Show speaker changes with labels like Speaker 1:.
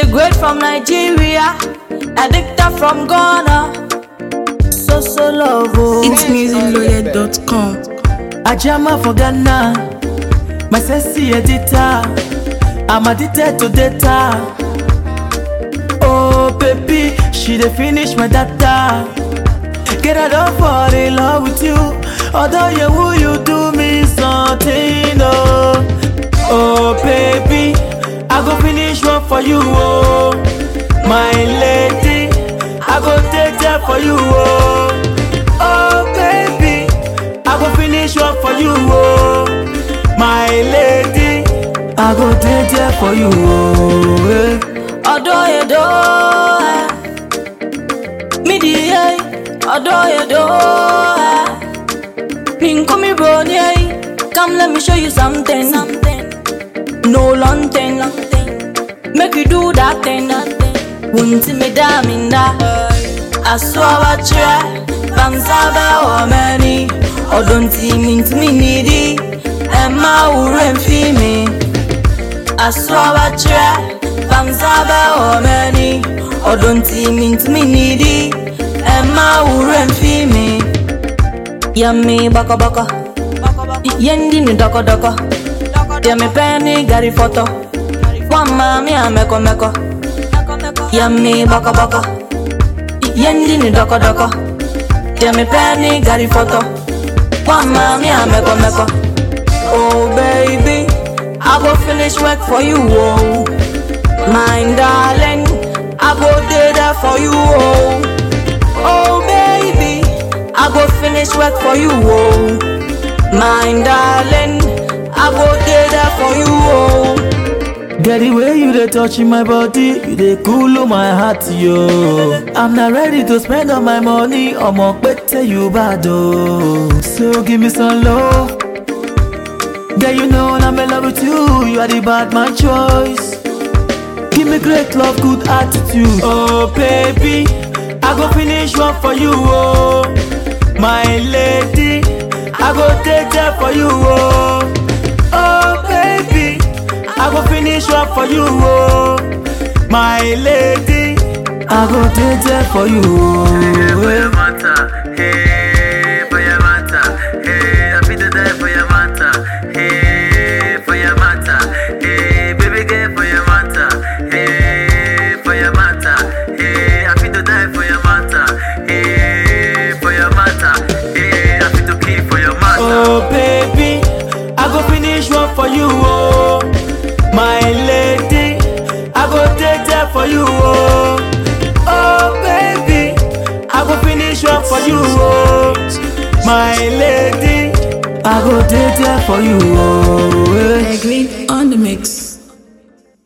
Speaker 1: great from Nigeria, addicted from Ghana. So so love, oh.
Speaker 2: It's musicloaded.com.
Speaker 3: Ajama for Ghana, my sexy editor. I'm addicted to data. Oh baby, she dey finish my data. Get I don't fall in love with you. Although you who you do me something, oh. Oh baby, I go finish one for you, oh. My lady, I go take that for you, oh. Oh baby, I go finish one for you, oh. My lady, I go take that for you, oh. eh.
Speaker 1: Ọ̀dọ̀ èdò ẹ̀. Mídì ẹ̀. Ọ̀dọ̀ èdò ẹ̀. Mi nkún mi bro ní ẹ̀. Come let me show you something. something. No long thing. Make you do that thing. Wunti mi dá mi ndá. Aso awakyerɛ. Bamsa bɛ wɔ m'ani. Ɔdɔ nti mi ntumi nidi. Ɛma wura mfi mi. Aso awakyerɛ. Bamsa bɛ wɔ m'ani. Ɔdɔ nti mi ntumi nidi. Ɛma wura mfi mi. Yummy bɔkɔbɔkɔ. Yendi ni dɔkɔdɔkɔ. Deɛ mepɛ ne gari fɔtɔ. Wamma mi a mɛkɔmɛkɔ. Yummy bɔkɔbɔkɔ. Yendi ni dɔkɔdɔkɔ. Deɛ mepɛ ne gari fɔtɔ. Wamma mi a mɛkɔmɛkɔ. Oh baby, I go finish work for you, oh. My darling, I go do that for you, oh. Oh baby, I go finish work for you, oh. My darling, I go do that for you, oh.
Speaker 3: Get the way you dey touch my body, you dey cool my heart, yo. I'm not ready to spend all my money, I'ma pete you bad, oh. So give me some love. Girl, you know I'm in love with you, you are the bad man choice. Give me great love, good attitude. Oh baby, I go finish one for you, oh. My lady, I go take that for you, oh. Oh baby, I go finish one for you, oh. My lady, I go take that for you, oh. eh.
Speaker 4: matter, hey, for your matter, hey, I feel to die for your matter, hey, for your matter, hey, baby girl for your matter, hey, for your matter, hey, I feel to die for your matter, hey, for your matter, hey, I feel to kill for your matter.
Speaker 3: Oh baby, I go finish one for you, oh. My lady, I go take that for you, oh. Oh baby, I go finish one for you, oh. My lady, I go take that for you, oh. eh.
Speaker 2: Green on the mix.